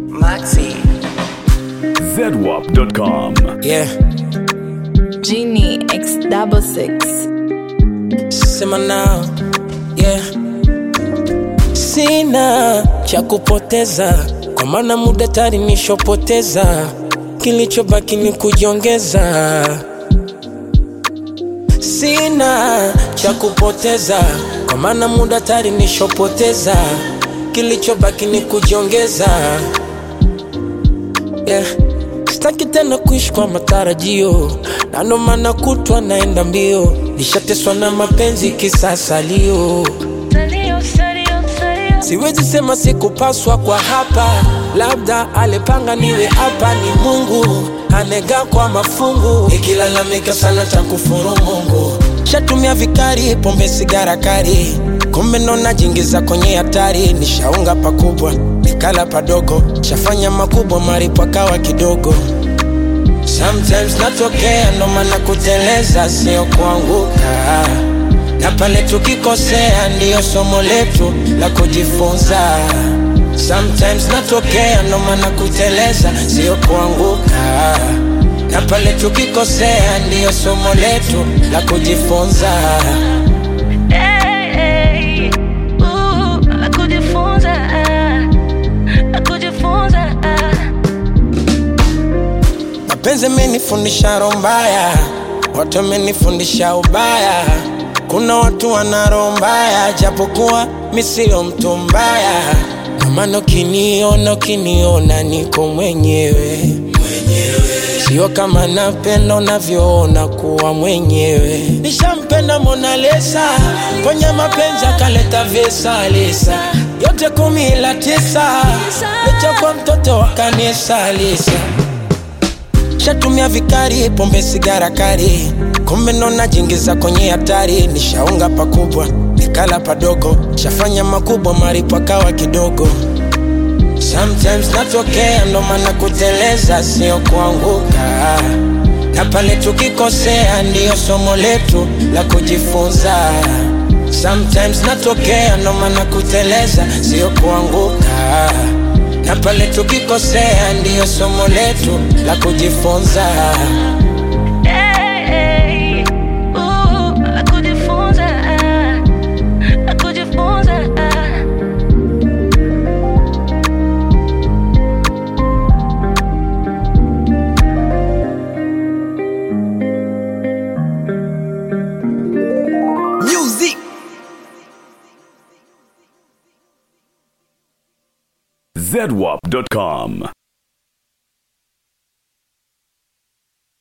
Moxie. ZWAP.com. Yeah, Genie X double six. sema nao yeah. Sina cha kupoteza, kwa maana muda tayari nishopoteza, kilichobaki ni kujiongeza. Sina cha kupoteza, kwa maana muda tayari nishopoteza, kilichobaki ni kujiongeza yeah. Sitaki tena kuishi kwa matarajio, na ndo maana kutwa naenda mbio, nishateswa na mapenzi kisasalio. Siwezi sema sikupaswa kwa hapa, labda alipanga niwe hapa, ni Mungu anega kwa mafungu, ikilalamika sana takufuru Mungu. Shatumia vikari, pombe, sigara kari, kumbe ndo najiingiza kwenye hatari. Nishaunga pakubwa, nikala padogo, shafanya makubwa, maripo akawa kidogo. Sometimes natokea, ndo maana kuteleza sio kuanguka na pale tukikosea ndiyo somo letu la kujifunza. Sometimes natokea, ndo maana kuteleza sio kuanguka, na pale tukikosea ndiyo somo letu la kujifunza. Hey, ooh, la kujifunza, ah, la kujifunza, ah. Mapenzi amenifundisha roho mbaya, watu wamenifundisha ubaya. Kuna watu wana roho mbaya, japokuwa mi sio mtu mbaya. Ndio maana ukiniona, ukiniona niko mwenyewe sio kama napenda unavyoona kuwa mwenyewe. Nishampenda Mona Lisa, ponya mapenzi akaleta vesa lisa, yote kumi ila tisa, licha kwa mtoto wa kanisa Lisa shatumia vikari, pombe, sigara kari, kumbe ndo najiingiza kwenye hatari. Nishaunga pakubwa, nikala padogo, shafanya makubwa, maripo akawa kidogo. Sometimes natokea, ndo maana kuteleza sio kuanguka, na pale tukikosea ndiyo somo letu la kujifunza. Sometimes natokea, ndo maana kuteleza sio kuanguka, na pale tukikosea ndiyo somo letu la kujifunza. Hey, ooh, la kujifunza, ah, la kujifunza, ah. Music. ZWAP.com.